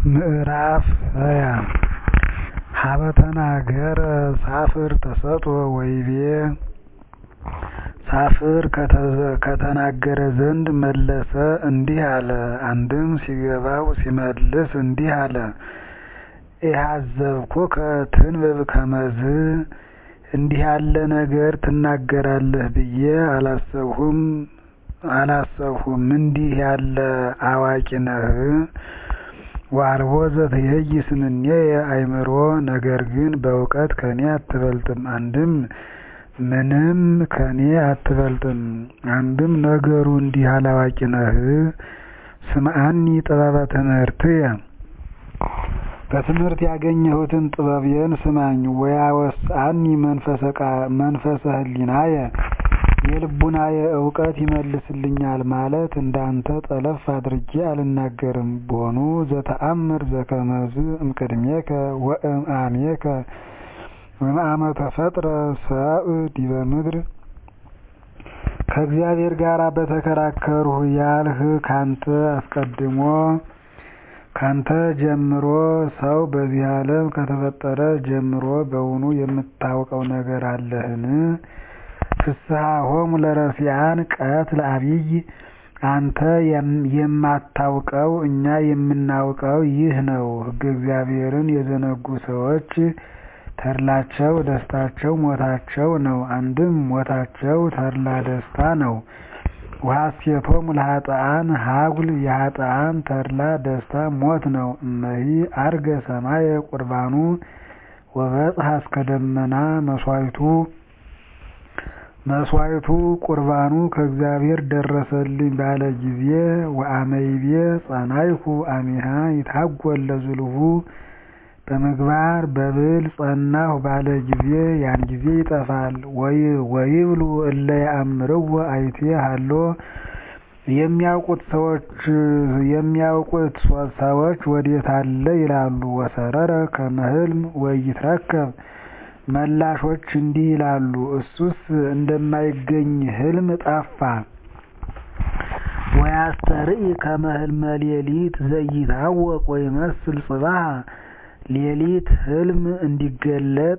ምዕራፍ ሃያ ሀበ ተናገረ ሳፍር ተሰጥኦ ወይቤ ሳፍር ከተናገረ ዘንድ መለሰ እንዲህ አለ። አንድም ሲገባው ሲመልስ እንዲህ አለ። ኢሐዘብኩከ ትንብብ ከመዝ እንዲህ ያለ ነገር ትናገራለህ ብዬ አላሰብሁም። እንዲህ ያለ አዋቂ ነህ። ወአልቦ ዘትኄይስ እምኔየ አእምሮ ነገር ግን በእውቀት ከኔ አትበልጥም። አንድም ምንም ከኔ አትበልጥም። አንድም ነገሩ እንዲህ ያለ አዋቂ ነህ። ስምዐኒ ጥበበ ትምህርትየ በትምህርት ያገኘሁትን ጥበቤን ስማኝ። ወያወስአኒ መንፈሰ ህሊናየ የልቡናየ እውቀት ይመልስልኛል ማለት እንዳንተ ጠለፍ አድርጌ አልናገርም። ቦኑ ዘተአምር ዘከመዝ እምቅድሜከ ወእምአሜከ ወእምአመ ተፈጥረ ሰብእ ዲበ ምድር ከእግዚአብሔር ጋር በተከራከርሁ ያልህ ካንተ አስቀድሞ ካንተ ጀምሮ ሰው በዚህ ዓለም ከተፈጠረ ጀምሮ በውኑ የምታውቀው ነገር አለህን? ፍስሐሆሙ ለረሲዓን ቀትለ ዐቢይ አንተ የማታውቀው እኛ የምናውቀው ይህ ነው። ሕገ እግዚአብሔርን የዘነጉ ሰዎች ተድላቸው ደስታቸው ሞታቸው ነው። አንድም ሞታቸው ተድላ ደስታ ነው። ወሐሴቶሙ ለኃጥኣን ሀጉል የኃጥኣን ተድላ ደስታ ሞት ነው። እመሂ ዐርገ ሰማየ ቁርባኑ ወበጽሐ እስከ ደመና መሥዋዕቱ መስዋዕቱ ቁርባኑ ከእግዚአብሔር ደረሰልኝ ባለ ጊዜ ወአመይቤ ጸናይኩ አሚሃ ይታጐል ለዝሉሁ በምግባር በብል ጸናሁ ባለ ጊዜ ያን ጊዜ ይጠፋል። ወይብሉ እለ ያአምርዎ አይቴ ሀሎ የሚያውቁት ሰዎች የሚያውቁት ሰዎች ወዴት አለ ይላሉ። ወሰረረ ከመ ሕልም ወኢይትረከብ መላሾች እንዲህ ይላሉ፣ እሱስ እንደማይገኝ ሕልም ጠፋ። ወያስተርኢ ከመ ሕልመ ሌሊት ዘኢይታወቅ ወይመስል ጽባሕ ሌሊት ሕልም እንዲገለጥ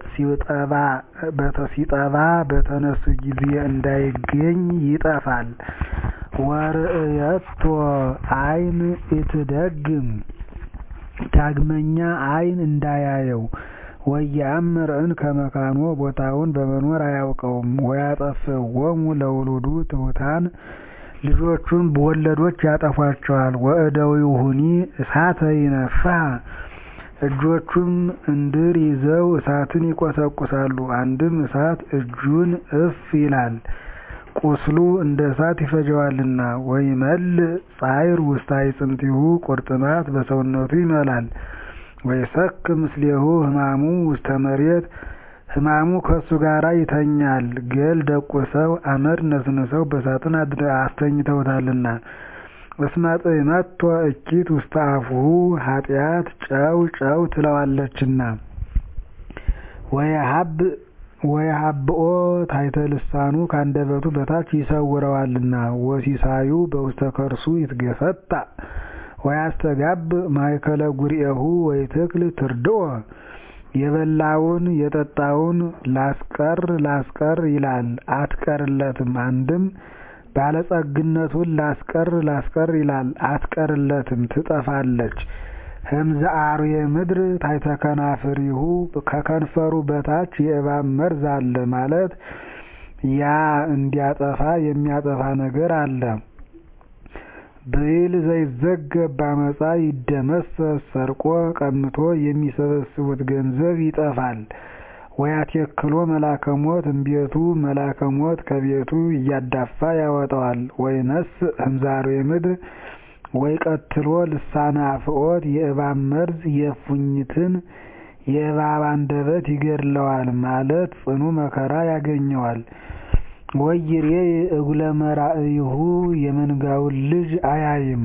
ሲጠባ በተነሱ ጊዜ እንዳይገኝ ይጠፋል። ወርእየቶ ዓይን ኢትደግም ዳግመኛ ዓይን እንዳያየው ወየአምር እንከ መካኖ ቦታውን በመኖር አያውቀውም። ወያጠፍእዎሙ ለውሉዱ ትሑታን ልጆቹን በወለዶች ያጠፏቸዋል። ወእደዊሁኒ እሳተ ይነፍሐ እጆቹም እንድር ይዘው እሳትን ይቆሰቁሳሉ። አንድም እሳት እጁን እፍ ይላል ቁስሉ እንደ እሳት ይፈጀዋልና። ወይመልእ ጻዕር ውስተ አዕጽምቲሁ ቁርጥማት በሰውነቱ ይመላል። ወይሰክ ምስሌሁ ሕማሙ ውስተ መሬት ሕማሙ ከእሱ ጋር ይተኛል። ገል ደቁሰው አመድ ነስንሰው በሳጥን አስተኝተውታልና። እስመ ጥዕመቶ እኪት ውስተ አፉሁ ኃጢአት ጨው ጨው ትለዋለችና። ወየሀብኦ ታሕተ ልሳኑ ከአንደበቱ በታች ይሰውረዋልና። ወሲሳዩ በውስተ ከርሱ ይትገፈጣ ወያስተጋብ ማእከለ ጉርኤሁ ወይትክል ትርድኦ የበላውን የጠጣውን ላስቀር ላስቀር ይላል አትቀርለትም። አንድም ባለጸግነቱን ላስቀር ላስቀር ይላል አትቀርለትም፣ ትጠፋለች። ህምዘ አርዌ ምድር ታሕተ ከናፍሪሁ ከከንፈሩ በታች የእባብ መርዝ አለ ማለት ያ እንዲያጠፋ የሚያጠፋ ነገር አለ። ብዕል ዘይዘገብ በአመፃ ይደመሰስ ሰርቆ ቀምቶ የሚሰበስቡት ገንዘብ ይጠፋል። ወያቴክሎ መላከ ሞት እምቤቱ መላከ ሞት ከቤቱ እያዳፋ ያወጣዋል። ወይነስእ ህምዛሬ ምድር ወይቀትሎ ልሳነ አፍዖት የእባብ መርዝ የእፉኝትን የእባብ አንደበት ይገድለዋል ማለት ጽኑ መከራ ያገኘዋል። ወይሬ እጉለ መራእይሁ የመንጋውን ልጅ አያይም።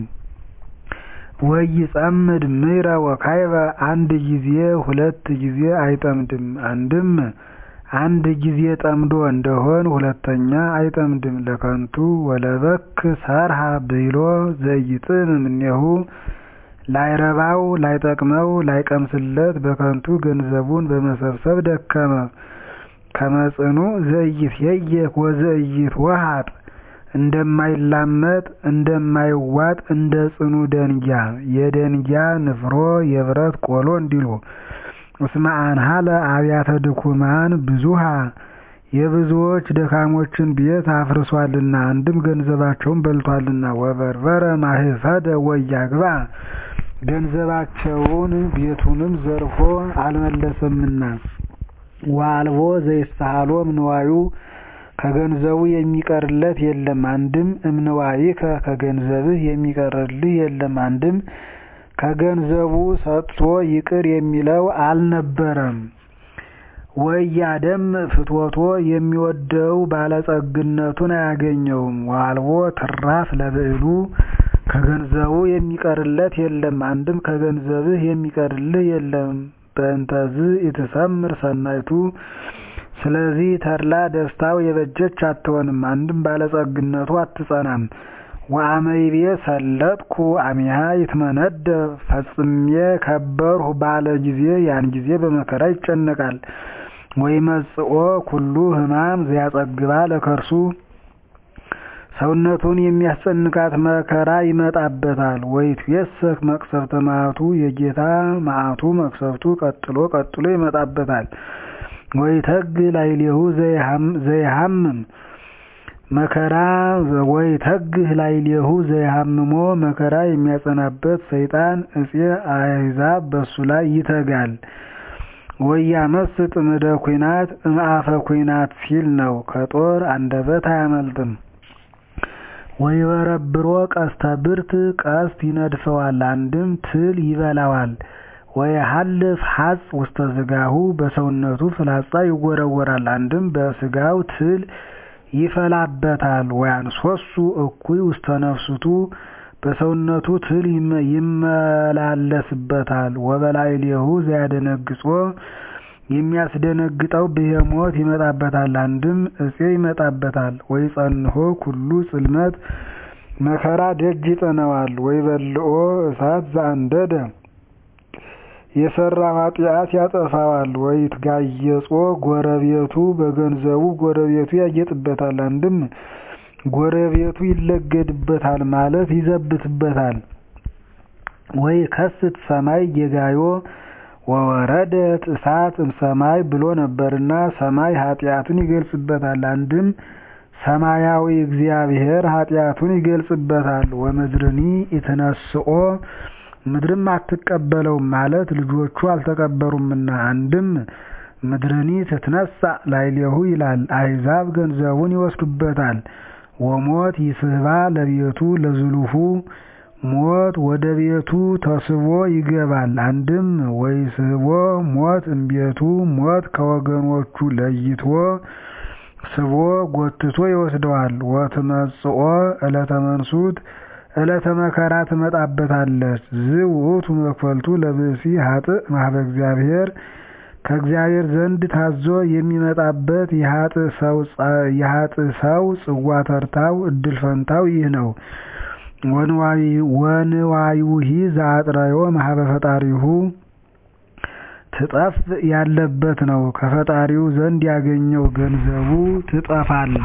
ወይጸምድ ምሕረ ወካይበ አንድ ጊዜ ሁለት ጊዜ አይጠምድም። አንድም አንድ ጊዜ ጠምዶ እንደሆን ሁለተኛ አይጠምድም። ለከንቱ ወለበክ ሰርሃ ብሎ ዘይጥም እምኔሁ ላይረባው ላይጠቅመው ላይቀምስለት በከንቱ ገንዘቡን በመሰብሰብ ደከመ። ከመጽኑ ዘኢይትኄየክ ወዘኢይትወሃጥ እንደማይላመጥ እንደማይዋጥ እንደ ጽኑ ደንጊያ የደንጊያ ንፍሮ የብረት ቆሎ እንዲሉ እስመ አንሃለ አብያተ ድኩማን ብዙሃ የብዙዎች ደካሞችን ቤት አፍርሷልና አንድም ገንዘባቸውን በልቷልና ወበርበረ ማህፈደ ወያግባ ገንዘባቸውን ቤቱንም ዘርፎ አልመለሰምና ወአልቦ ዘይስተሃሎ እምንዋዩ ከገንዘቡ የሚቀርለት የለም አንድም እምንዋይከ ከገንዘብህ የሚቀርልህ የለም አንድም ከገንዘቡ ሰጥቶ ይቅር የሚለው አልነበረም። ወያደም ፍትወቶ የሚወደው ባለጸግነቱን አያገኘውም። ዋልቦ ትራፍ ለብዕሉ ከገንዘቡ የሚቀርለት የለም አንድም ከገንዘብህ የሚቀርልህ የለም። በእንተዝ ኢትሰምር ሰናይቱ ስለዚህ ተድላ ደስታው የበጀች አትሆንም አንድም ባለጸግነቱ አትጸናም። ወአመይቤ ሰለጥኩ አሚሃ ይትመነደብ ፈጽሜ ከበርሁ ባለ ጊዜ ያን ጊዜ በመከራ ይጨነቃል። ወይመጽኦ ኩሉ ሕማም ዘያጸግባ ለከርሱ ሰውነቱን የሚያስጨንቃት መከራ ይመጣበታል። ወይትዌሰክ መቅሰፍተ መዓቱ የጌታ መዓቱ መቅሰፍቱ ቀጥሎ ቀጥሎ ይመጣበታል። ወይተግ ላዕሌሁ ዘይሃምም መከራ ወይተግህ ላዕሌሁ ዘይሃምሞ መከራ የሚያጸናበት ሰይጣን እፄ አሕዛብ በሱ ላይ ይተጋል። ወያመስጥ እምደ ኩናት እምአፈ ኩናት ሲል ነው። ከጦር አንደበት አያመልጥም። ወይበረብሮ ቀስተ ብርት ቀስት ይነድፈዋል አንድም ትል ይበላዋል። ወይሃልፍ ሐጽ ውስተ ስጋሁ በሰውነቱ ፍላጻ ይወረወራል አንድም በስጋው ትል ይፈላበታል። ወያንሶሱ እኩይ ውስተ ነፍስቱ በሰውነቱ ትል ይመላለስበታል። ወበላዕሌሁ ዘያደነግጾ የሚያስደነግጠው ብሄሞት ይመጣበታል አንድም እፄ ይመጣበታል። ወይጸንሖ ኩሉ ጽልመት መከራ ደጅ ይጠነዋል። ወይበልዖ እሳት ዘአንደደ የሰራ ኃጢአት ያጠፋዋል። ወይትጋየጾ ጎረቤቱ በገንዘቡ ጎረቤቱ ያጌጥበታል አንድም ጎረቤቱ ይለገድበታል ማለት ይዘብትበታል። ወይ ከስት ሰማይ ጌጋዮ ወወረደት እሳት እምሰማይ ብሎ ነበርና ሰማይ ኃጢአቱን ይገልጽበታል አንድም ሰማያዊ እግዚአብሔር ኃጢአቱን ይገልጽበታል። ወምድርኒ ኢትነስኦ ምድርም አትቀበለውም ማለት ልጆቹ አልተቀበሩምና አንድም ምድርኒ ትትነሳ ላዕሌሁ ይላል። አሕዛብ ገንዘቡን ይወስዱበታል። ወሞት ይስህባ ለቤቱ ለዝሉፉ ሞት ወደ ቤቱ ተስቦ ይገባል። አንድም ወይስህቦ ሞት እምቤቱ ሞት ከወገኖቹ ለይቶ ስቦ ጎትቶ ይወስደዋል። ወትመጽኦ ዕለተ መንሱት ዕለተ መከራ ትመጣበታለች። ዝውእቱ መክፈልቱ ለብእሲ ሀጥእ ማህበ እግዚአብሔር ከእግዚአብሔር ዘንድ ታዞ የሚመጣበት የሀጥእ ሰው ጽዋ ተርታው እድል ፈንታው ይህ ነው። ወንዋዩሂ ዘአጥረዮ ማህበ ፈጣሪሁ ትጠፍ ያለበት ነው። ከፈጣሪው ዘንድ ያገኘው ገንዘቡ ትጠፋለች።